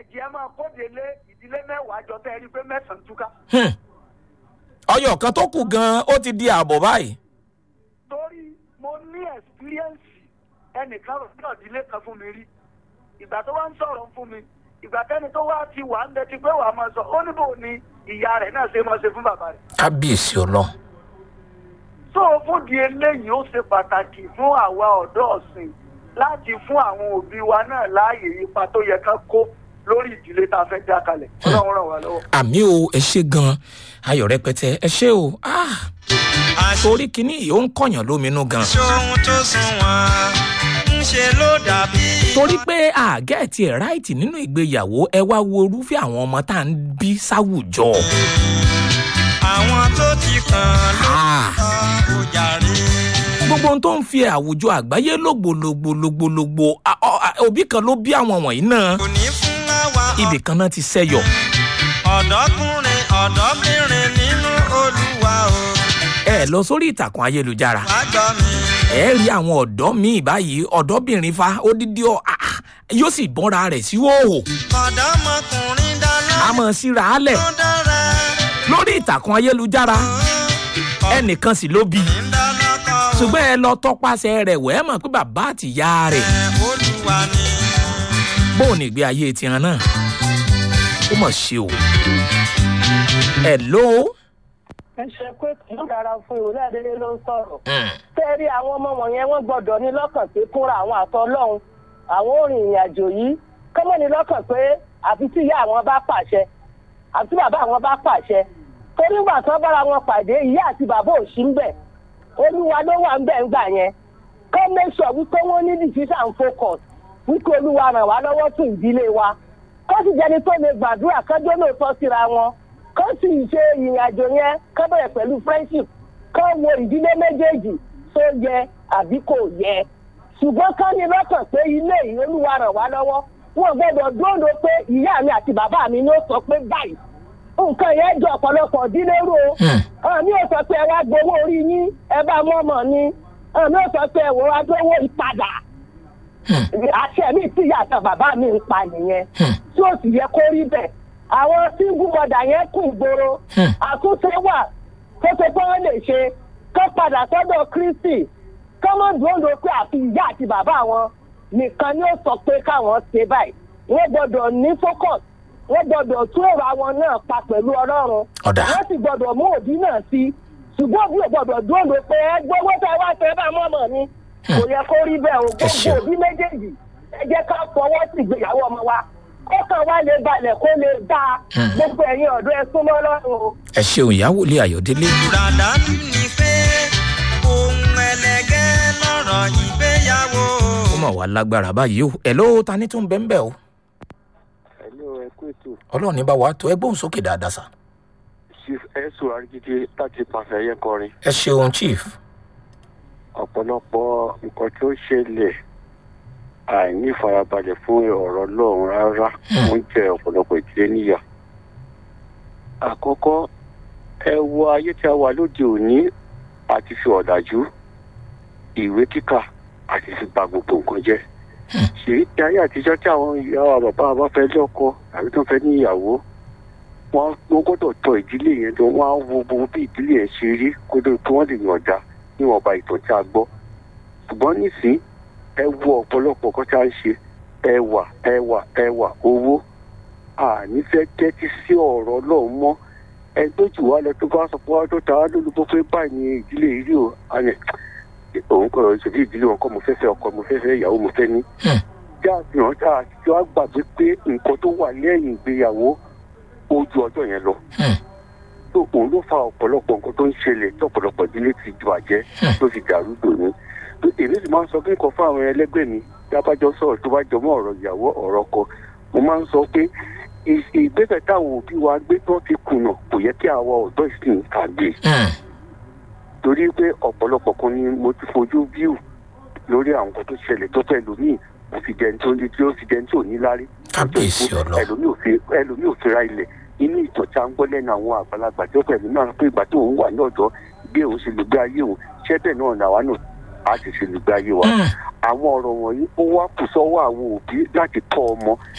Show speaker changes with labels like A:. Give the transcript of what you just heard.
A: kejì ẹ máa kóde lé ìdílé mẹ́wàá jọ tẹ́ ẹ rí i pé mẹ́sàn-án túká.
B: Hmm. ọyọ kan tó kù gan ó ti di ààbọ̀ báyìí.
A: torí mo ní ẹ̀sìpíríẹ́ǹsì ẹnìkan rò ní ọ̀dílé kan fún mi rí ìgbà tó wá ń sọ̀rọ̀ fún mi ìgbà tẹ́ni tó wá ti wà ń bẹ ti pé wàá máa sọ ó níbo ni ìyá rẹ̀ náà ṣe máa ṣe fún bàbá rẹ̀.
B: kábíyèsí ọlọ́run.
A: tó o fún di eléyìí ó ṣe pàtàkì fún àwa ọ̀dọ́ ọ̀sìn láti fún àwọn òbí wa náà láàyè ipa tó yẹ ká kó lórí ìdílé tá a fẹ́ dá kalẹ̀ ọlọ́run ràn wá lọ́wọ́.
B: àmì o ẹ ṣe gan ayọ̀ rẹpẹtẹ ẹ ṣe o ah, torí kínní yìí ó ń kọ̀yàn lóminú gan.
C: ṣohun tó sunwọ̀n ń ṣe ló dàbí.
B: torí pé àgẹ́ẹ̀tì ẹ̀ ráìtì nínú ìgbéyàwó ẹ wá wo irúfẹ́ àwọn ọmọ tá à ń bí sáwùjọ.
C: àwọn tó ti kàn ló
B: Ah,
C: kọ́ ojàre.
B: gbogbo ohun tó ń fi àwùjọ àgbáyé lògbòlògbòlògbòlògbò a- ọ- a- òbí kan ló bí àwọn wọ̀nyí náà
C: kò ní fún àwa
B: ibì kan náà ti ṣẹ́yọ̀.
C: ọ̀dọ́kùnrin ọ̀dọ́bìnrin nínú olúwa o.
B: ẹ lọ sórí ìtàkùn ayélujára
C: wá gbọ́ mi.
B: ẹ rí àwọn ọ̀dọ́ míì báyìí ọ̀dọ́bìnrin fa odidi ọ ah, ah, yóò sì bọ́ra rẹ̀ sí òhò
C: ọ̀dọ́mọkùnrin dáná
B: a mọ̀ síra á lẹ̀
C: tó dára.
B: lórí ìtàkùn ayélujára ẹnìkan sì ló bí i
C: ọ̀dọ́kùnrin dáná kọ́ o.
B: ṣùgbọ́n ẹ lọ tọpasẹ̀ rẹ̀ wẹ́ẹ́ mọ̀ pé bàbá àtìyá rẹ̀
C: ẹ̀ olúwa ni.
B: bóun ní ìgbé ayé tiwọn náà ó mọ̀ ṣe o ẹ ló
D: ẹ ṣe pé kì í dára fún ìwúrẹ́ adélé ló ń sọ̀rọ̀. tẹ́rí àwọn ọmọ wọ̀nyẹn wọ́n gbọ́dọ̀ ní lọ́kàn pé fúnra àwọn àtọ́lọ́hún àwọn ò rìn ìrìn àjò yìí kọ́mọ́ ní lọ́kàn pé àfi tí ìyá àwọn bá pàṣẹ àfi tí bàbá àwọn bá pàṣẹ torí ìgbà tó bára wọn pàdé ìyá àti bàbá ò sí ń bẹ̀ olúwa ló wà ń bẹ̀ ń gbà yẹn kọ́ make sure wípé wọ́n ní decision focus wípé olúwa ràn wá lọ́wọ́ fún ìdílé wa kó sì jẹ́ni tó lè gbàdúrà kọ́jọ́ lóòótọ́ síra wọn kó sì ṣe ìrìn àjò yẹn kó bẹ̀rẹ̀ pẹ̀lú friendship kó wo ìdílé méjèèjì tó yẹ àbí kò yẹ ṣùgbọ́n kán ní lọ́kàn pé ilé yìí olúwa ràn wá lọ́wọ́ wọn gbọ́dọ̀ dúró pé ìyá mi àti bàbá mi ló sọ pé báyìí nǹkan yẹn jọ ọ̀pọ̀lọpọ̀ dílé rú o àmì ò sọ pé ẹ wá gbowó orí yín ẹ bá mọ́ ọmọ ni àmì ò sọ pé ẹ wò wá gbowó ìpadà àṣẹ mi tí ìyá àti bàbá mi ń pa nìyẹn tí ó sì yẹ kó rí bẹ́ẹ̀ àwọn single mother yẹn kù ìgboro àtúnṣe wà tó ṣe pé wọ́n lè ṣe kó padà sọ́dọ̀ kristi kó mọ̀ dúró pé àfi ìyá àti bàbá wọn nìkan ni ó sọ pé káwọn ṣe báyìí wọ́n gbọ́dọ̀ ní focus wọ́n gbọ́dọ̀ tún èrò àwọn náà pa pẹ̀lú ọlọ́run
B: Ọ̀dà.
D: wọ́n sì gbọ́dọ̀ mú òbí náà sí ṣùgbọ́n òbí ò gbọ́dọ̀ dúró pé ẹ gbowó tẹ wá tẹ bá mọ́mọ́ ni kò yẹ kó rí bẹ́ẹ̀ o
B: Ẹ ṣeun.
D: gbogbo òbí méjèèjì ẹ jẹ́ ká fọwọ́ sí ìgbéyàwó ọmọ wa kọ́kàn wa lè balẹ̀ kó lè dá gbogbo ẹ̀yin ọ̀dọ́ ẹ súnmọ́ lọ́rùn o.
B: ẹ ṣeun ìyàwó ilé ayọ̀délé
C: Dàdánù ni pé ohun ẹlẹgẹ́ lọ́rọ̀ ìgbéyàwó.
B: ó mọ̀ wá lágbára báyìí o ẹ ló ta ní tó ń bẹ́ ń bẹ́ o
E: Hello, ẹ kú ètò.
B: ọlọ́run ní bá wa tó ẹ gbóhùn sókè dáadáa sà
E: Chief Ẹ̀sùn Arígídé láti pàṣẹ ẹyẹ kọrin.
B: ẹ ṣeun chief
E: Ọ̀pọ̀lọpọ̀ nǹkan tó ṣẹlẹ̀ àìní ìfarabalẹ̀ fún ọ̀rọ̀ lọ́run rárá ó ń jẹ ọ̀pọ̀lọpọ̀ ìdílé níyà. Àkọ́kọ́, ẹ wo ayé tí a wà lóde òní àti fi ọ̀dájú ìwé kíkà àti fi ba gbogbo nǹkan jẹ́. Ṣèyí ti ayé àtijọ́ tí àwọn ìyá wa bàbá wa bá fẹ́ lọ́kọ àbí tó fẹ́ ní ìyàwó wọn wọn gbọ́dọ̀ tọ ìdílé yẹn tó wọn á wo gbogbo bí ìdílé yẹn ṣe rí kó tó kí wọn lè yànjá níwọ̀nba ìtàn tí a gbọ́ ṣùgbọ́n nísìn ẹ wo ọ̀pọ̀lọpọ̀ kan tí a ń ṣe ẹwà ẹwà ẹwà owó àní fẹ́ tẹ́tí sí ọ̀rọ̀ Ọlọ́run mọ́ ẹni tó jù wá lọ tó bá sọ pé wá tó ta wá lólobó pé báyìí ni ìdílé yìí rí o àní òun kọ́ ìṣòdì ìdílé wọn kọ́ mo fẹ́ fẹ́ ọkọ mo fẹ́ fẹ́ ìyàwó mo fẹ́ ní. tí a fi hàn tá a ti wá gbàgbé pé nǹkan tó wà lẹ́yìn ìgbéyàwó ó ju ọjọ́ yẹn lọ tó òun ló fa ọ̀pọ̀lọpọ̀ nǹkan tó ń ṣẹlẹ̀ tí ọ̀pọ̀lọpọ̀ ìdílé ti ju àjẹ́ tó fi dàrú dòní. tó èmi sì máa ń sọ pé nǹkan fún àwọn ẹlẹ́gbẹ́ mi tí a bá jọ sọ̀rọ̀ tó bá jọmọ́ ọ̀rọ̀ ìyàwó ọ̀rọ̀ ọkọ mo máa ń sọ pé ì- ìgbésẹ̀ táwọn òbí wa gbé tó ti kùnà kò yẹ kí àwa ọ̀dọ́ ìsìn kà gbé torí pé ọ̀pọ̀lọpọ̀ kan ni mo ti fojú bíù lórí àwọn nǹkan tó ṣẹlẹ̀ tó fẹ́ lómìn kò fi jẹun tó ní tí ó fi jẹun tí ò ní lárí.
B: Kábíyèsí Ọlọ́run.
E: ẹlòmíì ò fi ẹlòmíì ò fi ra ilẹ̀ inú ìtàn tí a ń gbọ́ lẹ́nu àwọn àgbàlagbà tí ó pẹ̀lú náà pé ìgbà tó òun wà ní ọ̀dọ́ bí òun ṣe lè gbé ayé òun ṣẹ́ bẹ́ẹ̀ náà làwa náà á sì ṣe lè gbé ayé wa. àwọn ọ̀rọ̀ wọ̀nyí ó wá kù sọ́wọ́ àwọn òbí láti tọ́ ọmọ